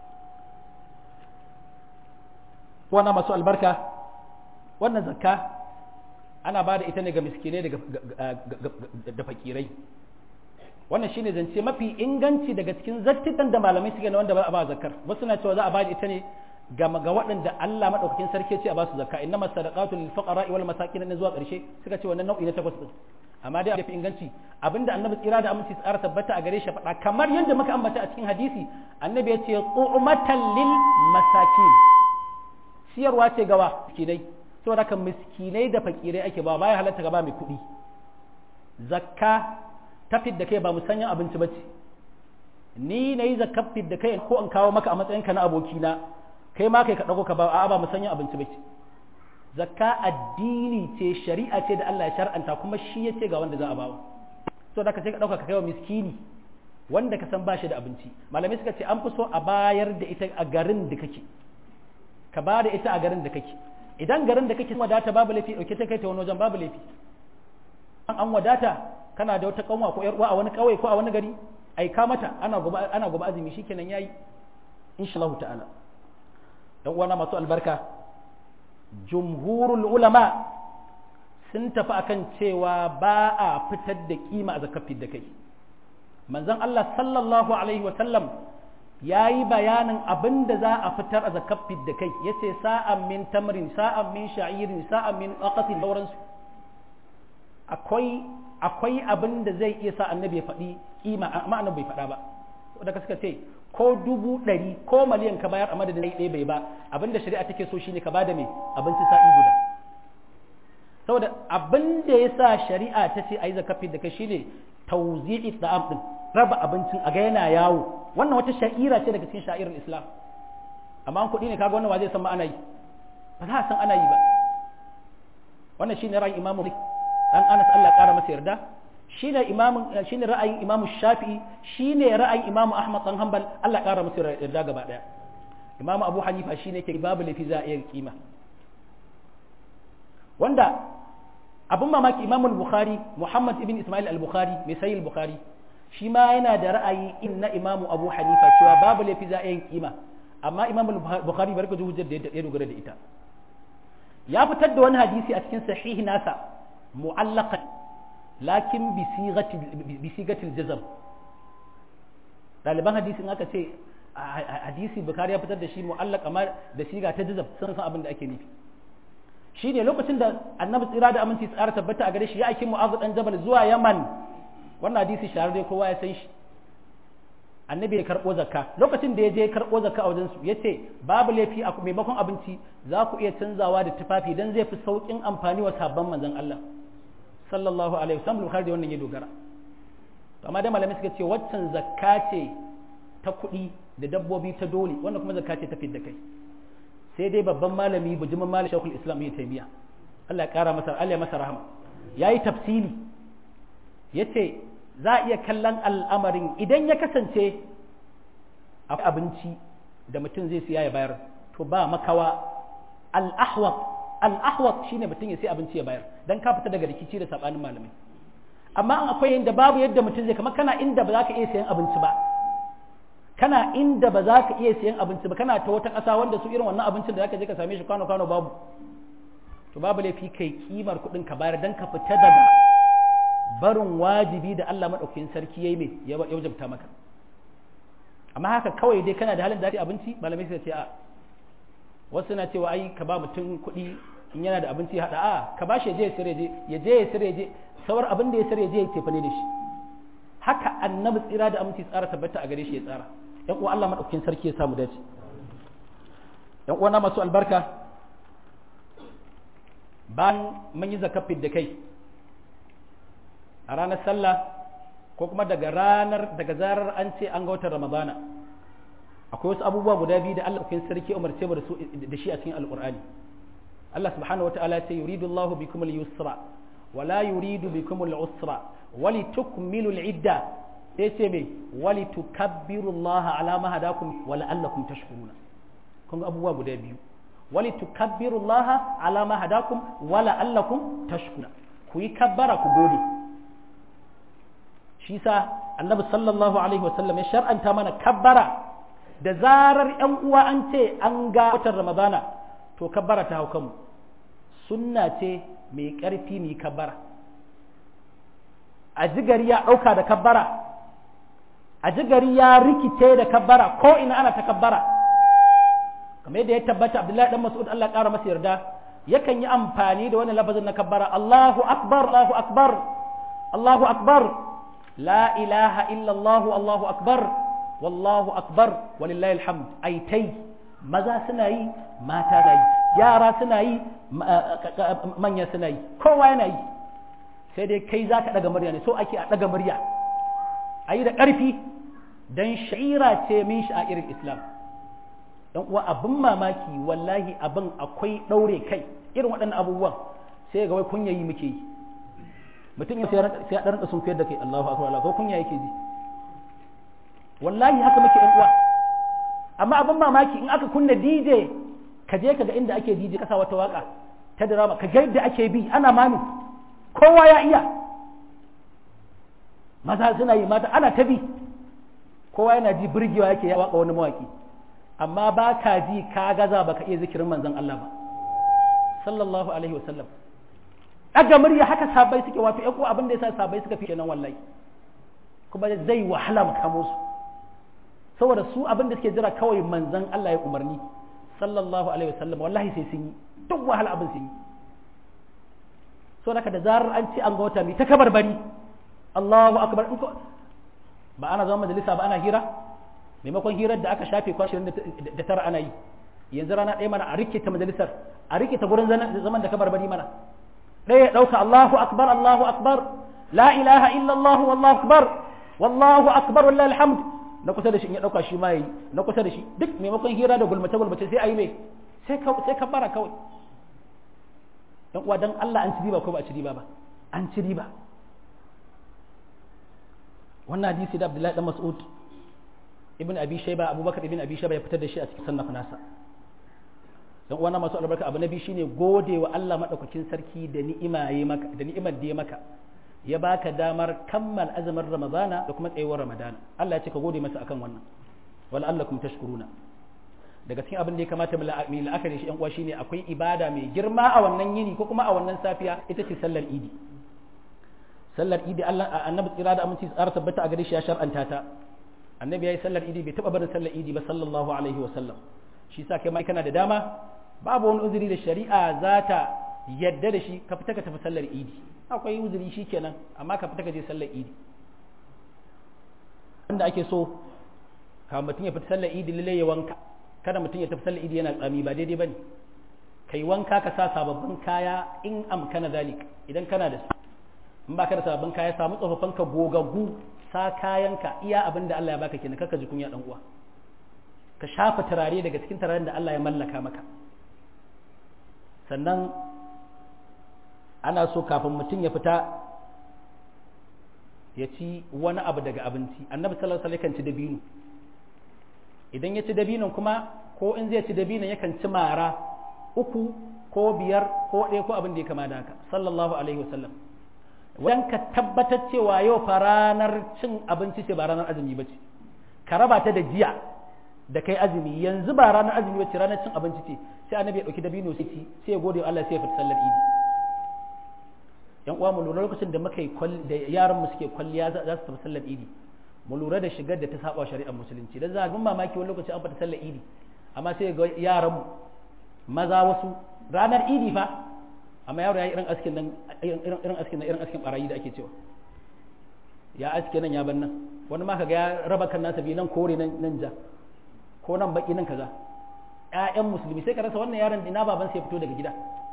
wannan masu albarka wannan zakka ana ba da ita ne ga miskinai da fakirai wannan shine zance mafi inganci daga cikin zattitan da malamai suke na wanda ba a ba zakkar wasu na cewa za a ba da ita ne ga ga waɗanda Allah madaukakin sarki ce a ba su zakka inna masadaqatu lil fuqara wal masakin ne zuwa ƙarshe suka ce wannan nau'i na takwas din amma dai fi inganci abinda annabi tsira da aminci tsara tabbata a gare shi faɗa kamar yadda muka ambata a cikin hadisi annabi ya ce qu'matan lil masakin siyarwa ce gawa miskinai saboda haka miskinai da fakirai ake ba baya halatta gaba mai kuɗi zakka ta da kai ba musanyan abinci bace ni na yi zakka da kai ko in kawo maka a matsayinka na abokina kai ma kai ka ɗago ka ba a ba musanyan abinci bace zakka addini ce shari'a ce da Allah ya shar'anta kuma shi ya ce ga wanda za a bawa saboda haka sai ka ɗauka ka kai wa miskini wanda ka san ba shi da abinci malamai suka ce an fi so a bayar da ita a garin da kake ka ba da ita a garin da kake idan garin da kake wadata babu laifi dauke ta kai ta wani wajen babu laifi an wadata kana da wata kanwa ko yar uwa a wani kauye ko a wani gari ai ka mata ana gobe ana gobe azumi shikenan yayi insha Allah ta'ala dan uwana masu albarka jumhurul ulama sun tafi akan cewa ba a fitar da kima a zakar da kai manzon Allah sallallahu alaihi wa sallam ya yi bayanin abin da za a fitar a zakar da kai ya ce sa'an min tamrin sa'an min sha'irin sa'an min aqatin sauransu akwai akwai abin da zai iya sa annabi ya faɗi kima amma annabi bai faɗa ba da ka suka ce ko dubu ɗari ko miliyan ka bayar a madadin ɗaya bai ba abin da shari'a take so shine ka bada mai abinci sa'i guda saboda abin da ya sa shari'a ta ce a yi zakafi da kai shine tauzi'i da'am din raba abincin a ga yana yawo wannan wata sha'ira ce daga cikin sha'irar islam amma an kuɗi ne kaga wannan wa zai san ma ana yi ba za a san ana yi ba wannan shine ra'ayin imamu dan Anas Allah ƙara masa yarda shine imamu shine ra'ayin imamu Shafi'i shine ra'ayin imamu Ahmad dan Hanbal Allah ƙara masa yarda gaba daya imamu Abu Hanifa shine ke babu lafi za a iya kima wanda abin mamaki imamu Bukhari Muhammad ibn Ismail al-Bukhari mai sayi al-Bukhari shi ma yana da ra'ayi in na imamu Abu Hanifa cewa babu lafi za a iya kima amma imamu Bukhari barka da hujjar da ya dogara da ita ya fitar da wani hadisi a cikin sahihi nasa mu'allaqan lakin bi sigatil jazm ɗaliban hadisi in aka ce hadisi bukari ya fitar da shi mu'allaq amma da siga ta jazm sun san abin da ake nufi shine lokacin da annabi tsira da aminci tsara tabbata a gare shi ya aiki mu'adh dan jabal zuwa yaman wannan hadisi shahararre kowa ya san shi annabi ya karɓo zakka lokacin da ya je karɓo zakka a wajensu ya ce babu laifi a maimakon abinci za ku iya canzawa da tufafi don zai fi sauƙin amfani wa sabon manzon Allah sallallahu alaihi wasallam bukhari da wannan ya dogara to amma dai malamai suka ce waccan zakka ce ta kuɗi da dabbobi ta dole wannan kuma zakka ce ta fidda kai sai dai babban malami bujumin malami shekul islam ya taimiya Allah ya kara masa Allah ya masa rahama yayi tafsili yace za a iya kallon al'amarin idan ya kasance abinci da mutum zai siya ya bayar to ba makawa al'ahwat al'ahwat shine mutum ya sai abinci ya bayar dan ka fita daga rikici da sabanin malamai amma an akwai inda babu yadda mutum zai kama kana inda ba za ka iya sayan abinci ba kana inda ba za ka iya sayan abinci ba kana ta wata ƙasa wanda su irin wannan abincin da zaka je ka same shi kwano kwano babu to babu laifi kai kimar kuɗin ka bayar dan ka fita daga barin wajibi da Allah maɗaukakin sarki ya yi mai ya wajabta maka amma haka kawai dai kana da halin da abinci malamai sai ce a wasu na cewa ai ka ba mutum kuɗi in yana da abinci haɗa a ka ba shi ya je ya sire je ya je ya sire je sauran abin da ya sire je ya tefa ne da shi haka annabi tsira da aminci tsara tabbata a gare shi ya tsara yan uwa Allah maɗaukakin sarki ya samu dace yan uwa na masu albarka bayan mun yi zakafin da kai a ranar sallah ko kuma daga ranar daga zarar an ce an ga watan ramadana akwai wasu abubuwa guda biyu da Allah kin sarki umarce mu da su da shi a cikin alqur'ani Allah subhanahu wataala ya ce yuridu Allahu bikum al-yusra wa la yuridu bikum al-usra wa litukmilu al-idda sai ce me wa litukabbiru Allah ala ma hadakum wa la'allakum tashkuruna kun ga abubuwa guda biyu wa litukabbiru Allah ala ma hadakum wa la'allakum tashkuruna ku yi kabbara ku gode shi sa annabi sallallahu alaihi wasallam ya shar'anta mana kabbara da zarar yan uwa an ce an ga watan ramadana to kabbara ta hau kanmu sunna ce mai ƙarfi mai kabbara a jigari ya ɗauka da kabbara a jigari ya rikice da kabbara ko ina ana ta kabbara kamar yadda ya tabbata abdullahi dan mas'ud Allah ƙara masa yarda yakan yi amfani da wani lafazin na kabbara Allahu akbar Allahu akbar Allahu akbar لا إله إلا الله الله أكبر والله أكبر ولله الحمد أي تي ماذا سنعي ما تدعي يارا سنعي من يسنعي كوا ينعي sai dai kai za ka ɗaga murya ne so ake a ɗaga murya a yi da ƙarfi don sha'ira ce min sha'irin islam don uwa abin mamaki wallahi abin akwai ɗaure kai irin waɗannan abubuwan sai ga wai kunyayi muke yi mutum ya sai ya ɗan sun fiyar da kai Allahu akbar Allah ko kunya yake ji wallahi haka muke ƴan uwa amma abin mamaki in aka kunna DJ ka je ka ga inda ake DJ kasa wata waka ta drama ka ga yadda ake bi ana mami kowa ya iya maza suna yi mata ana ta bi kowa yana ji burgewa yake ya waka wani mawaki amma ba ka ji ka gaza baka iya zikirin manzon Allah ba sallallahu alaihi wasallam daga murya haka sabai suke wato ƴan uwa abin da yasa sabai suka fi kenan wallahi kuma zai wahala mu kamo su saboda su abin da suke jira kawai manzon Allah ya umarni sallallahu alaihi wasallam wallahi sai sun yi duk wahala abin sun yi so da da zarar an ce an ga wata mai ta kabar bari Allahu akbar ba ana zama majalisa ba ana hira maimakon hirar da aka shafe kwashirin da tara ana yi yanzu rana ɗaya mana a rike ta majalisar a rike ta gurin zaman da kabar bari mana ɗaya ya ɗauka Allahu akbar Allahu akbar la ilaha illa Allah wallahu akbar wallahu akbar wallahi alhamd na kusa da shi in ya ɗauka shi ma yi na kusa da shi duk maimakon hira da gulmace gulmace sai a yi mai sai ka bara kawai yan uwa dan Allah an ci riba ko ba a ci riba ba an ci riba wannan hadisi da Abdullahi dan Mas'ud ibn Abi Shayba Abubakar ibn Abi Shayba ya fitar da shi a cikin sannaf nasa dan uwa na masu albarka abu nabi shine gode wa Allah madaukakin sarki da ni'ima ya maka da ni'imar da ya maka ya baka damar kammal azumin Ramadana da kuma tsayuwar Ramadana Allah ya ce ka gode masa akan wannan wala allakum tashkuruna daga cikin abin da ya kamata mu la'akari shi yan uwa shine akwai ibada mai girma a wannan yini ko kuma a wannan safiya ita ce sallar idi sallar idi Allah annabi tsira da aminci tsara tabbata a gare shi ya shar'anta ta annabi yayi sallar idi bai taba barin sallar idi ba sallallahu alaihi wa sallam shi yasa kai ma kana da dama babu wani uzuri da shari'a za ta yadda da shi ka fita ka tafi sallar idi akwai uzuri shikenan amma ka fita ka je sallar idi wanda ake so ka mutum ya fita sallar idi lalle ya wanka kada mutum ya tafi sallar idi yana tsami ba daidai bane kai wanka ka sa sababbin kaya in amkana zalik idan kana da su in baka da sababbin kaya samu tsofaffin ka gogaggu sa kayanka iya abin da Allah ya baka kenan kaka ji kunya dan uwa ka shafa turare daga cikin turaren da Allah ya mallaka maka sannan ana so kafin mutum ya fita ya ci wani abu daga abinci annabi sallallahu alaihi wasallam kan ci dabino idan ya ci dabinon kuma ko in zai ci dabinon yakan ci mara uku ko biyar ko ɗaya ko abin da ya kama da haka sallallahu alaihi wasallam wajen ka tabbatar cewa yau fa ranar cin abinci ce ba ranar azumi ba ce ka raba ta da jiya da kai azumi yanzu ba ranar azumi ba ce ranar cin abinci ce sai annabi ya ɗauki dabino sai ci sai ya gode Allah sai ya fita sallar idi yan uwa mu lura lokacin da muka yi da yaran mu suke kwalliya za su tafi sallar idi mu lura da shigar da ta saba shari'ar musulunci dan za ga mamaki wani lokaci an fita sallar idi amma sai ga yaran mu maza wasu ranar idi fa amma yaro ya yi irin askin nan irin askin nan irin askin barayi da ake cewa ya aske nan ya ban nan wani ma kaga ya raba kan nasa bi nan kore nan nan ja ko nan baki nan kaza ƴaƴan musulmi sai ka rasa wannan yaron ina baban sai ya fito daga gida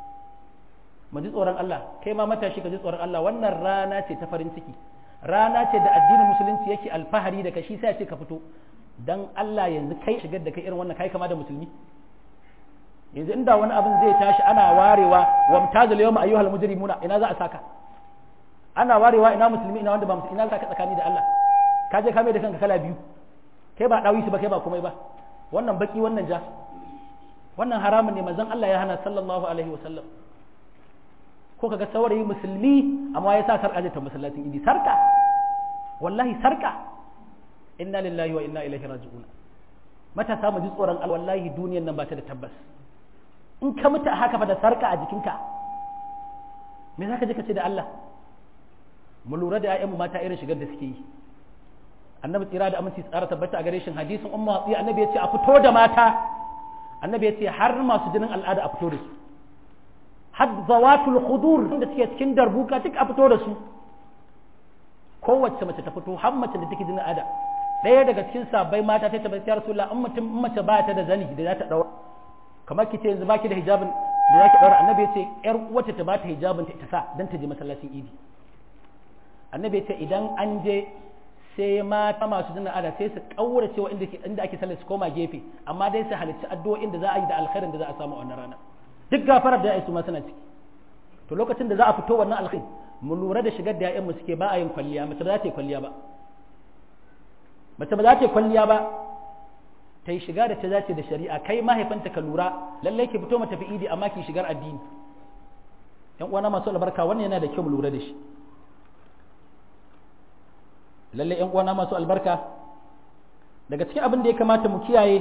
mu ji tsoron Allah kai ma matashi ka ji tsoron Allah wannan rana ce ta farin ciki rana ce da addinin musulunci yake alfahari da kashi sai ya ce ka fito dan Allah yanzu kai shigar da kai irin wannan kai kama da musulmi yanzu inda wani abin zai tashi ana warewa wa mutazil yawma ayyuhal mujrimuna ina za a saka ana warewa ina musulmi ina wanda ba musulmi ina saka tsakani da Allah ka je ka mai da kanka kala biyu kai ba dawi ba kai ba komai ba wannan baki wannan ja wannan haramun ne manzon Allah ya hana sallallahu alaihi wa sallam ko kaga saurayi musulmi amma ya sa sarka ta masallacin idi sarka wallahi sarka inna lillahi wa inna ilaihi raji'un matasa mu ji tsoron Allah wallahi duniyar nan ba ta da tabbas in ka mutu a haka fa da sarka a jikinka me za ka je ka ce da Allah mu lura da ‘ya'yanmu mata irin shigar da suke yi annabi tsira da aminci tsara tabbata a gare shi hadisin umma hatsi annabi ya ce a fito da mata annabi ya ce har masu jinin al'ada a fito da su har zawatul khudur da suke cikin darbuka duk a fito da su kowace mace ta fito har mace da take jinin al'ada ɗaya daga cikin sabbai mata ta tabbata ya rasulullah in mutum in mace ba ta da zani da za ta daura kamar ki ce yanzu baki da hijabin da zaki daura annabi ya ce yar wacce ta bata hijabin ta sa dan ta je masallacin idi annabi ya ce idan an je sai mata masu jinin ada sai su kaurace wa inda inda ake sallar su koma gefe amma dai su halicci addu'o'in da za a yi da alkhairin da za a samu a wannan rana duk gafarar da ya su ma suna ciki to lokacin da za a fito wannan alkhairi mu lura da shigar da ya'yan mu suke ba a yin kwalliya mace ba za ta yi kwalliya ba mace ba za ta yi kwalliya ba ta yi shiga da ta dace da shari'a kai mahaifanta ka lura lallai ki fito mata fi idi amma ki shigar addini yan uwana masu albarka wannan yana da kyau mu lura da shi lallai yan uwana masu albarka daga cikin abin da ya kamata mu kiyaye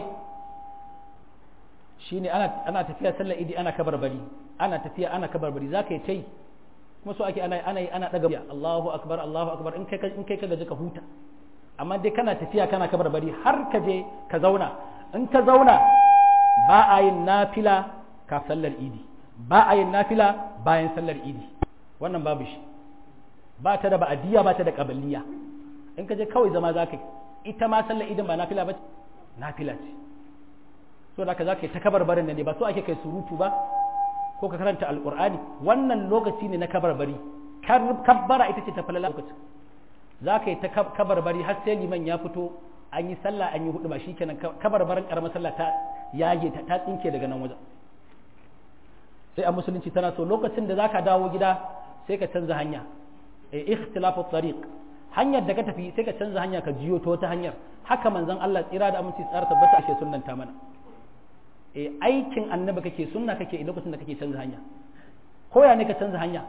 shine ana ana tafiya sallar idi ana kabarbari ana tafiya ana kabarbari za ka yi ta yi kuma so ake ana ana ana daga Allahu akbar Allahu akbar in kai in kai ka gaji ka huta amma dai kana tafiya kana kabar bari har ka je ka zauna in ka zauna ba a yin nafila ka sallar idi ba a yin nafila bayan sallar idi wannan babu shi ba ta da ba'adiyya ba ta da qabliya in ka je kawai zama zaka ita ma sallar idin ba nafila ba nafila ce so da ka zaka yi ta kabar barin nan ne ba so ake kai surutu ba ko ka karanta alqur'ani wannan lokaci ne na kabar bari kabbara ita ce ta falala lokacin za ka yi ta kabarbari har sai liman ya fito an yi sallah an yi hudu ba shikenan kabarbarin karamar sallah ta yage ta ta tsinke daga nan wajen sai a musulunci tana so lokacin da zaka dawo gida sai ka canza hanya e ikhtilafu tariq hanyar da ka tafi sai ka canza hanya ka jiyo ta wata hanyar haka manzon Allah tsira da aminci tsara tabbata ashe sunnanta mana e aikin annabi kake sunna kake lokacin da kake canza hanya koya ne ka canza hanya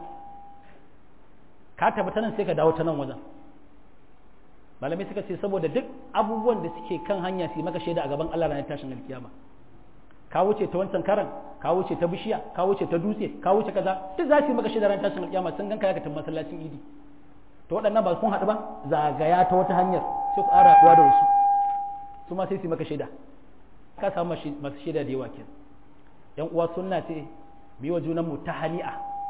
ka tabbata nan sai ka dawo ta nan wajen malamai suka ce saboda duk abubuwan da suke kan hanya su yi maka shaida a gaban Allah ranar tashin alkiyama ka wuce ta wancan karan ka wuce ta bishiya ka wuce ta dutse ka wuce kaza duk za su yi maka shaida ranar tashin alkiyama sun ganka ya ka masallacin idi to waɗannan ba sun haɗu ba zagaya ta wata hanyar sai ku ƙara haɗuwa da wasu su ma sai su yi maka shaida ka samu masu shaida da yawa kenan yan uwa sunna ce bi wa junanmu ta hani'a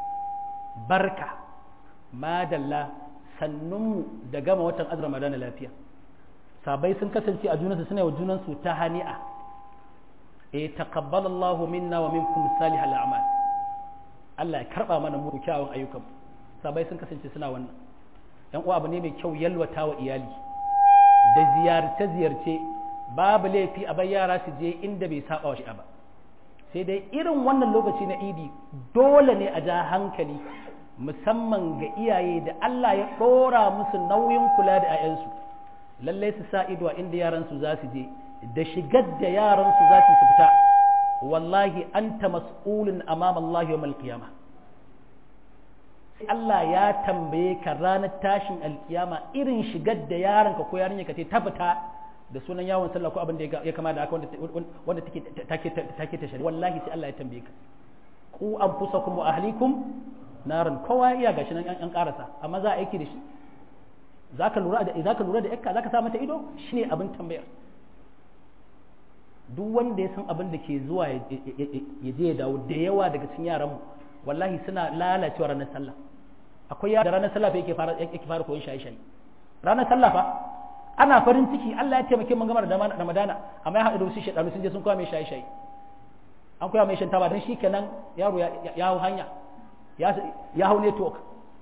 barka madalla sannunmu da gama watan azra ramadana lafiya sabai sun kasance a junansu suna wa junansu ta hani'a e taqabbala Allah minna wa minkum salihal a'mal Allah ya karba mana mu kyawun ayyukan sabai sun kasance suna wannan yan uwa abu ne mai kyau yalwata wa iyali da ziyarce ziyarce babu laifi a bai yara su je inda bai saba wa shi ba sai dai irin wannan lokaci na idi dole ne a ja hankali musamman ga iyaye da Allah ya ɗora musu nauyin kula da 'ya'yansu lallai su sa ido a inda yaransu za su je da shigar da yaransu za su fita wallahi anta mas'ulun amama Allah yawmal qiyama Allah ya tambaye ka ranar tashin alkiyama irin shigar da yaranka ko yarinya ka ta fita da sunan yawon sallah ko abin da ya kama da haka wanda take take ta shari'a wallahi sai Allah ya tambaye ka ku anfusakum wa ahlikum naran kowa iya gashi nan an karasa amma za a aiki da shi zaka lura da zaka lura da yakka zaka sa mata ido shine abin tambayar duk wanda ya san abin da ke zuwa ya je ya dawo da yawa daga cikin yaran mu wallahi suna lalacewa ranar sallah akwai yara da ranar sallah fa yake fara yake fara koyon shaye shaye ranar sallah fa ana farin ciki Allah ya taimake mun gama da Ramadana amma ya haɗu da wasu shedanu sun je sun koya mai shaye shaye an koya mai shan taba dan shikenan yaro ya hau hanya ya hau network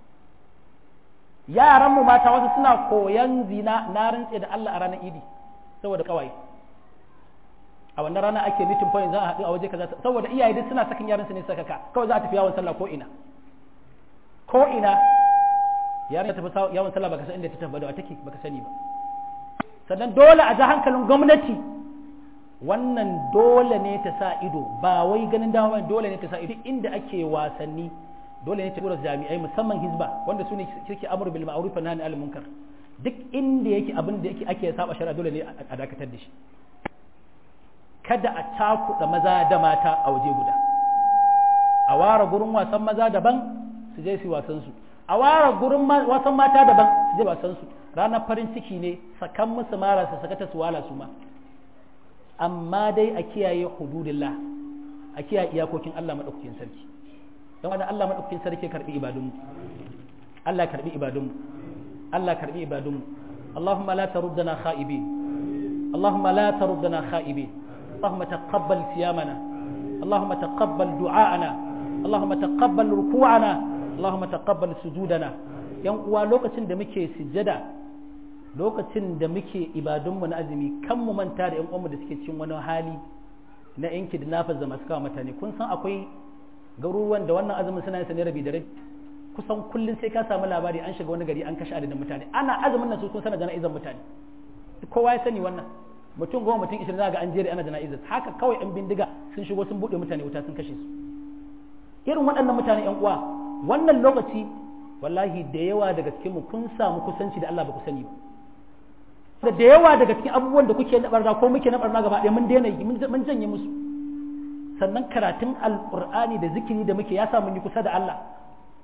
yaranmu mata wasu suna koyan zina na rantse da Allah a ranar idi saboda kawai a wannan rana ake meeting point za a haɗu a waje kaza saboda iyaye duk suna sakin yaran su ne sakaka kawai za a tafi yawon sallah ko ina ko ina yaran ta tafi yawon sallah baka san inda ta tafi da take baka sani ba sannan dole a ji hankalin gwamnati wannan dole ne ta sa ido ba wai ganin dama dole ne ta sa ido inda ake wasanni dole ne ta tura jami'ai musamman hizba wanda su ne suke amur bil ma'ruf wa nahy anil munkar duk inda yake abin da yake ake saba shari'a dole ne a dakatar da shi kada a cakuɗa maza da mata a waje guda a ware gurin wasan maza daban su je su wasan su a ware gurin wasan mata daban su je wasan su ranar farin ciki ne sakan musu mara su sakata su wala su ma amma dai a kiyaye hududillah a kiyaye iyakokin Allah madaukakin sarki don wani Allah madaukakin sarki karbi ibadunmu Allah karbi ibadunmu Allah karbi ibadunmu Allahumma la taruddana kha'ibin Allahumma la taruddana kha'ibin Allahumma taqabbal siyamana Allahumma taqabbal du'a'ana Allahumma taqabbal ruku'ana Allahumma taqabbal sujudana yan uwa lokacin da muke sujjada lokacin da muke ibadunmu na azumi kan mu manta da yan uwanmu da suke cikin wani hali na yanki da nafas da masu kawo mutane kun san akwai garuruwan da wannan azumin suna yin ne rabi da rabi kusan kullum sai ka samu labari an shiga wani gari an kashe adadin mutane ana azumin nan su kun sana jana'izar mutane kowa ya sani wannan mutum goma mutum ishirin za ga an jere ana jana'izar haka kawai yan bindiga sun shigo sun buɗe mutane wuta sun kashe su irin waɗannan mutane yan uwa wannan lokaci wallahi da yawa daga cikin mu kun samu kusanci da Allah ba ku sani ba da yawa daga cikin abubuwan da kuke na barna ko muke na barna gaba ɗaya mun daina yi mun janye musu sannan karatun alƙur'ani da zikiri da muke ya sa mun yi kusa da Allah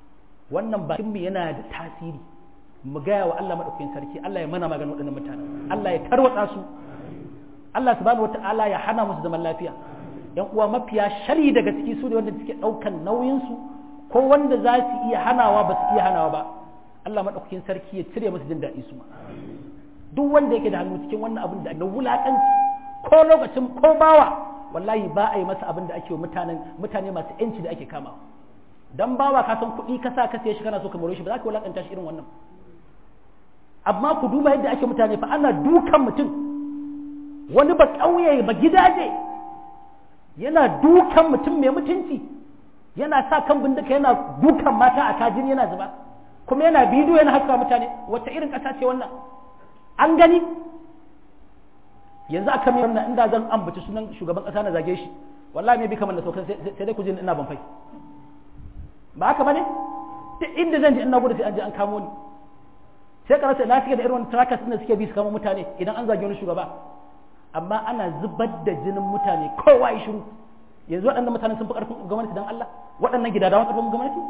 wannan bakin mu yana da tasiri mu gaya wa Allah madaukakin sarki Allah ya mana maganin waɗannan mutanen Allah ya tarwatsa su Allah subhanahu wata'ala ya hana musu zaman lafiya yan uwa mafiya shari daga ciki su ne wanda suke ɗaukan nauyin su ko wanda za su iya hanawa ba su iya hanawa ba Allah madaukakin sarki ya cire musu jin daɗi su ma duk wanda yake da hannu cikin wannan abin da na wulaƙanci ko lokacin ko bawa wallahi ba a yi masa abin da ake wa mutanen mutane masu yanci da ake kama dan bawa ka san kuɗi ka sa ka sai shi kana so ka more shi ba za ka wulaƙanta shi irin wannan amma ku duba yadda ake mutane fa ana dukan mutum wani ba ƙauye ba gidaje yana dukan mutum mai mutunci yana sa kan bindika yana dukan mata a kajin yana zuba kuma yana bidiyo yana haska mutane wata irin ƙasa ce wannan an gani yanzu aka mai wannan inda zan ambaci sunan shugaban ƙasa na zage shi wallahi me bi kamar da saukan sai dai ku je ina ban fai ba haka bane duk inda zan je ina gudu sai an je an kamo ni sai ka rasa na suke da irin trackers da suke bi su kama mutane idan an zage wani shugaba amma ana zubar da jinin mutane kowa ya shiru yanzu waɗannan mutane sun fi ƙarfin gwamnati don Allah waɗannan gidadawan ƙarfin gwamnati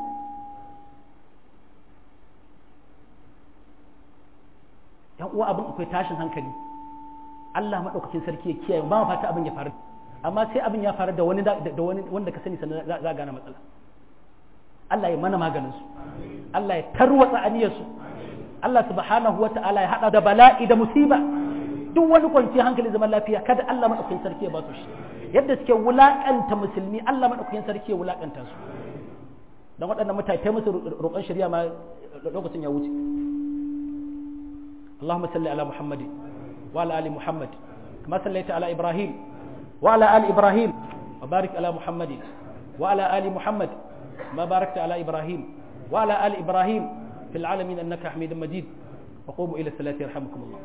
yan uwa abin akwai tashin hankali Allah maɗaukakin sarki ya kiyaye ba fata abin ya faru amma sai abin ya faru da wani da wani wanda ka sani sannan za a gane matsala Allah ya mana maganin su Allah ya tarwatsa aniyar su Allah subhanahu wata'ala ya hada da bala'i da musiba duk wani kwanciyar hankali zaman lafiya kada Allah madaukakin sarki ya ba su shi yadda suke wulakanta musulmi Allah madaukakin sarki ya wulakanta su dan waɗannan mutane ta musu roƙon shari'a ma lokacin ya wuce Allahumma salli ala Muhammad wa ala ali Muhammad kama sallaita ala Ibrahim wa ala ali Ibrahim wa barik ala Muhammad wa ala ali Muhammad ma barakta ala Ibrahim wa ala ali Ibrahim في العالمين أنك حميد مجيد وقوموا إلى الصلاة يرحمكم الله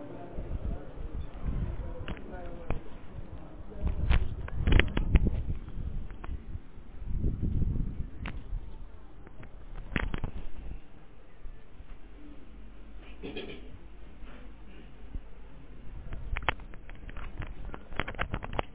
Thank you.